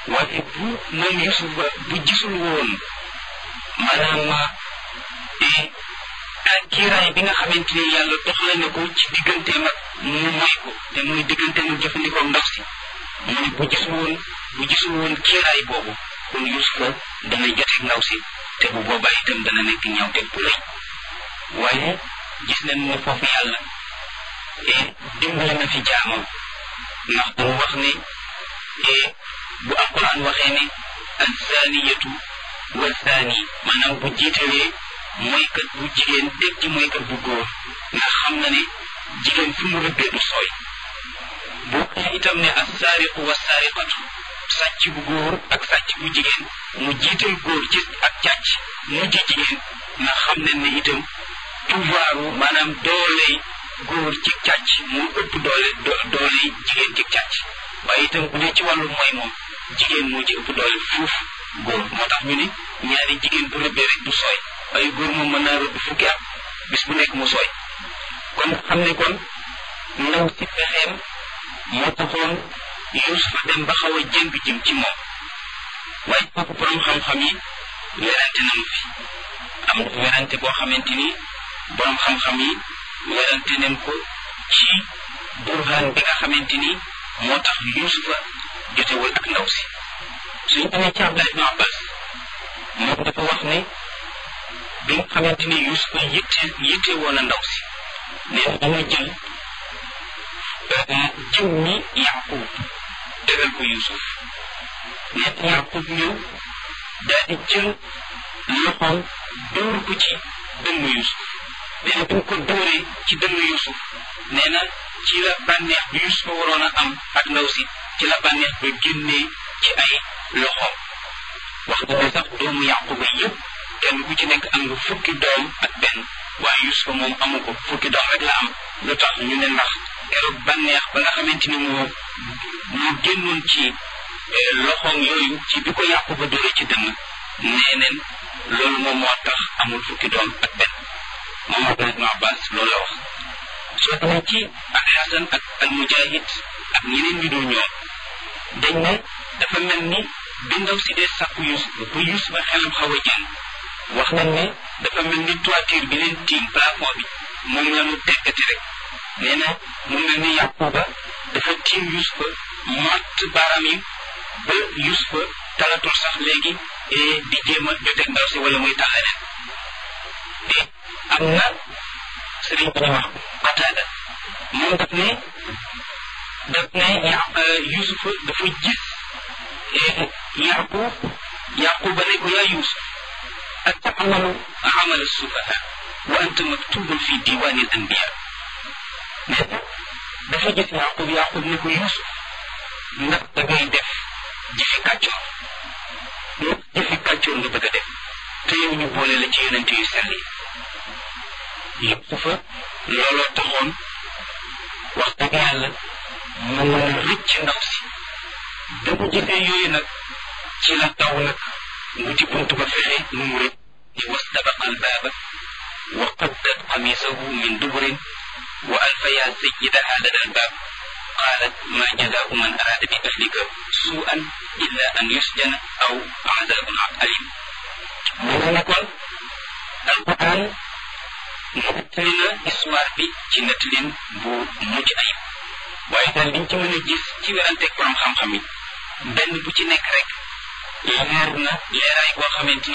waaye bu moom Yusuf ba bu gisul woon maanaam ak kiiraay bi nga xamante ni yàlla doxale na ko ci digganteem ak mu may ko te muy digganteem ak jëfandikoo ndaw si mu ne bu gisul woon bu gisul woon kiiraay boobu kon Yusufa dana joteeg ndaw si te bu boobaa itam dana nekk ñaawteeg bu rëy waaye gis nañ ne foofu yàlla dimbali na fi jaamam ndax damu wax ne bu alquran waxee ne azaniyatu wa zani maanaam bu jiitalee mooykat bu jigéen teg ci mooykat bu góor ndax xam na ne jigéen fi mu rëbbee du sooy bu waxee itam ne assaariqu wa saariqatu sàcc bu góor ak sàcc bu jigéen mu jiital góor ci ak càcc mujj jigéen ndax xam nañ ne itam pouvoiru maanaam dooley góor ci càcc mu ëpp doole dooley jigéen ci càcc waaye itam bu dee ci wàllu mooy moom jigéen moo ci ëpp doole fuuf góor moo tax ñu ne ñaari jigéen bu rëbbee rek du sooy waaye góor moom mën naa rëbb fukki at bis bu nekk mu sooy kon xam ne kon ndaw si pexeem moo taxoon Yuusufa dem ba xaw a jëng jëm ci moom waaye kooku borom xam-xam yi werante nañu fi am na werante boo xamante ni borom xam-xam yi werante nañ ko ci burhaan bi nga xamante ni moo tax Yuusufa jotewul ak ndaw si suñu demee ci Abdallah ibn Abbas moom dafa wax ne bi nga xamante ni Yuusufa yitte yitte woon a ndaw si nee na dama jël jiw mi Yaqub tegal ko Yuusuf nee na Yaqub ñëw daal di jël loxoom dóor ko ci dënnu Yuusuf nee na bi mu ko dóoree ci dënnu Yuusuf nee na ci la bànneex bi Yuusufa waroon a am ak ndaw si ci la bànneex ba génnee ci ay loxoom wax nga ne sax doomu Yaquba yëpp kenn ku ci nekk am nga fukki doom ak benn waaye Yuusufa moom amu ko fukki doom rek la am lu tax ñu ne ndax keroog bànneex ba nga xamante ni moo moo génnoon ci loxoom yooyu ci bi ko Yaquba dóoree ci dënn nee neen loolu moom moo tax amul fukki doom ak benn moom Abdullah ibn Abbas loolu la wax soo demee ci al Xasan ak al Mujahid ak ñeneen ñu dul ñoom dañ ne dafa mel ni bi ndaw si dee sàkku Yuusuf ba Yuusuf ba xelam xaw a jëng wax nañ ne dafa mel ni toiture bi leen tiim plafond bi moom la ñu teggati rek nee na mu mel ni Yaquba dafa tiim Yuusufa matt baaraam yi ba Yuusufa talatul sax léegi di jéem a joteeg ndaw si wala muy tax leneen te am na sëriñ bu ñu wax Qataada moom daf ne daf ne Yuusufa dafa gis Yaqub Yaquba ne ko yaa Yuusuf atamalu amal sufaha wa anta maktubun fi diwani al anbiya nee na dafa gis Yaqub Yaqub ne ko Yuusuf ndax da ngay def jëfi kàccoor ndax jëfi kàccoor nga bëgg a def te yow ñu boole la ci yonent yu sell yi Yuusufa looloo taxoon wax dëgg yàlla mu mën a rëcc ndaw si da ko gisee yooyu nag ci la taw nag wuti buntu ba fexe nu mu rëcc ni wastabaqa albaaba wa qaddat qamisahu min duburin wa alfaya sayyidaha lada albaab qaalat ma jazaau man araada bi ahlika suu'an illa an yusjana aw azabun alim mu ne kon alquran nettali na histoire bi ci nettalin bu mujj ayib waaye daal liñ ci mën a gis ci weranteeg borom xam-xam yi benn bu ci nekk rek leer na leeraay boo xamante ni